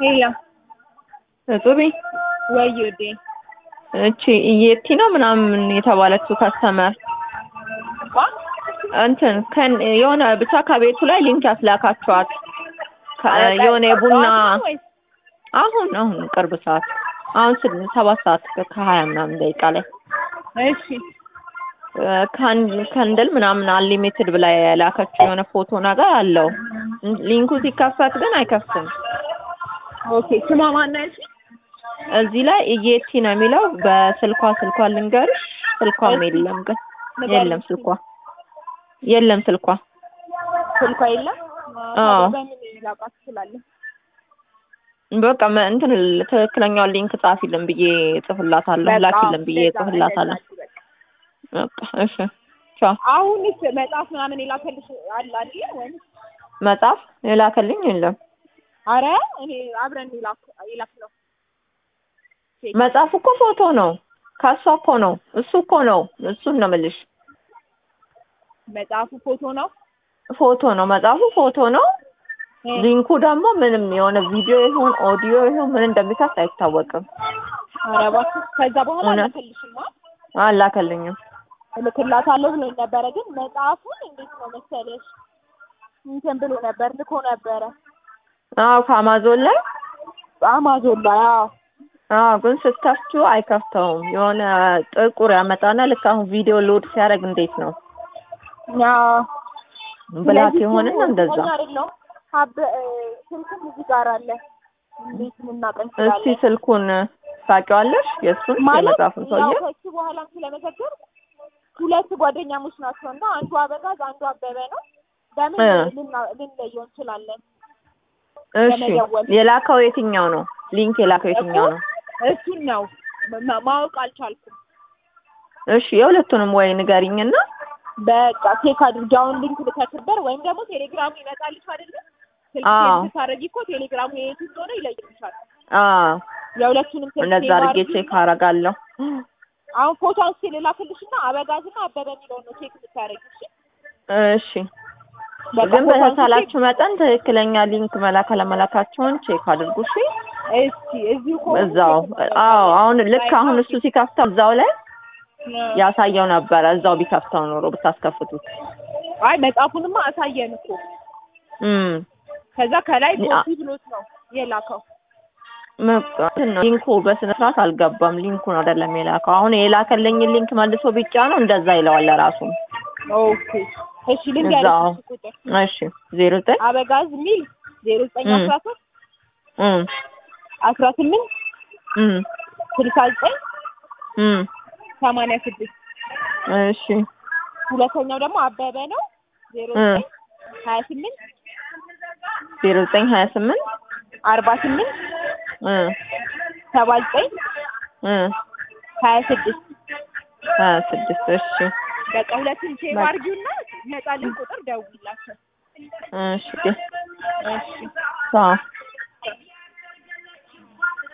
ሄላ ጡቢ ወይ ውዴ እቺ ኢየቲ ነው ምናምን የተባለችው ከስተመር እንትን ከን የሆነ ብቻ ከቤቱ ላይ ሊንክ ያስላካችኋት ከ- የሆነ የቡና አሁን አሁን ቅርብ ሰዓት አሁን ስድ- ሰባት ሰዓት ከሀያ ምናምን ደቂቃ ላይ እሺ ካን- ከንድል ምናምን አንሊሚትድ ብላ የላከችው የሆነ ፎቶ ነገር አለው። ሊንኩ ሲከፈት ግን አይከፍትም። ኦኬ ስሟ ማን ያልሽ? እዚህ ላይ ኢየቲ ነው የሚለው። በስልኳ ስልኳ ልንገርሽ፣ ስልኳም የለም ግን የለም ስልኳ የለም ስልኳ ስልኳ የለም። አዎ። በምን ላውቃት እችላለሁ? በቃ መ- እንትን ትክክለኛውን ሊንክ ጻፊልን ብዬ እጽፍላታለሁ፣ በቃ ላኪልን ብዬ እንደዛ- እጽፍላታለሁ። እንደዛ በቃ። በቃ እሺ፣ ቻው። አሁንስ መጽሐፍ ምናምን የላከልሽ አለ አይደል? ወይም መጽሐፍ የላከልኝ የለም። አረ እኔ አብረን የላክ የላክ ነው። መጽሐፍ እኮ ፎቶ ነው፣ ከሷ እኮ ነው፣ እሱ እኮ ነው፣ እሱን ነው የምልሽ። መጽሐፉ ፎቶ ነው። ፎቶ ነው መጽሐፉ፣ ፎቶ ነው። እ፣ ሊንኩ ደግሞ ምንም የሆነ ቪዲዮ ይሁን ኦዲዮ ይሁን ምን እንደሚከፍት አይታወቅም። አረ እባክህ ከዛ በኋላ እውነት? አላከልሽማ አላከልኝም። እልክላታለሁ ብሎ ነበረ። ግን መጽሐፉን እንዴት ነው መሰለሽ እንትን ብሎ ነበር ልኮ ነበረ አዎ ከአማዞን ላይ አማዞን ላይ። አዎ አዎ፣ ግን ስትከፍቱ አይከፍተውም። የሆነ ጥቁር ያመጣና ልክ አሁን ቪዲዮ ሎድ ሲያደርግ እንዴት ነው አዎ። ብላት ስለዚህ የሆነና ስሙ እንደዛ። እርግጠኛ አይደለሁም። አበ እ፣ ስልክም እዚህ ጋር አለ። እንዴት ልናውቅ እስቲ እንችላለን? ስልኩን ታውቂዋለሽ? የእሱን ማለት የመጽሐፉን ያው ሰውዬ ከሱ በኋላም ስለመዘገብ ሁለት ጓደኛሞች ናቸው እና አንዱ አበጋዝ አንዱ አበበ ነው። በምን እ። ልና- ልንለየው እንችላለን? እሺ፣ ለመደወል። የላከው የትኛው ነው? ሊንክ የላከው የትኛው ነው? እሱን ነው ማ- ማወቅ አልቻልኩም። እሺ፣ የሁለቱንም ወይ ንገሪኝና በቃ ቼክ አድርጊ። አሁን ሊንክ ልከትበር ወይም ደግሞ ቴሌግራሙ ይመጣልሽ አይደለ? ስልክ አዎ። ስታደርጊ እኮ ቴሌግራሙ የቱ እንደሆነ ይለይልሻል። አዎ፣ የሁለቱንም ስልክ እንደዛ ሴቭ አድርጌ አድርጊ። ቼክ አደርጋለሁ። አሁን ፎቶ አንስቼ ልላክልሽና አበጋዝና አበበ የሚለውን ነው ቼክ የምታደርጊው። እሺ? እሺ በቃ ግን ፎቶ አንስቼ- በተቻላችሁ መጠን ትክክለኛ ሊንክ መላክ አለመላካችሁን ቼክ አድርጉ። እሺ እስኪ እዚሁ ከሆነ እዛው ቼክ እናደርጋለን። አዎ፣ አሁን ልክ አሁን እሱ ሲከፍተው እዛው ላይ እ። ያሳየው ነበረ። እዛው ቢከፍተው ኖሮ ብታስከፍቱት። አይ መጽሐፉንማ አሳየን እኮ እም ከዛ ከላይ ያ- ኮፒ ብሎት ነው የላከው። በቃ እንትን ነው ሊንኩ በስነ ስርዓት አልገባም። ሊንኩን አይደለም የላከው። አሁን የላከልኝን ሊንክ መልሶ ቢጫ ነው እንደዛ ይለዋል ለራሱ። ኦኬ እሺ ልንገርሽ እዛው እሺ ቁጥር እሺ ዜሮ ዘጠኝ አበጋዝ ሚል ዜሮ ዘጠኝ እም። አስራ ሶስት እም አስራ ስምንት እም ስልሳ ዘጠኝ እም ሰማንያ ስድስት እሺ ሁለተኛው ደግሞ አበበ ነው ዜሮ እ ዘጠኝ ሀያ ስምንት ዜሮ ዘጠኝ ሀያ ስምንት አርባ ስምንት እ ሰባ ዘጠኝ እ ሀያ ስድስት ሀያ ስድስት እሺ በቃ ሁለቱን ሴቭ በቃ። አድርጊውና ይመጣልን ቁጥር ደውይላቸው። እሺ እሺ ቻው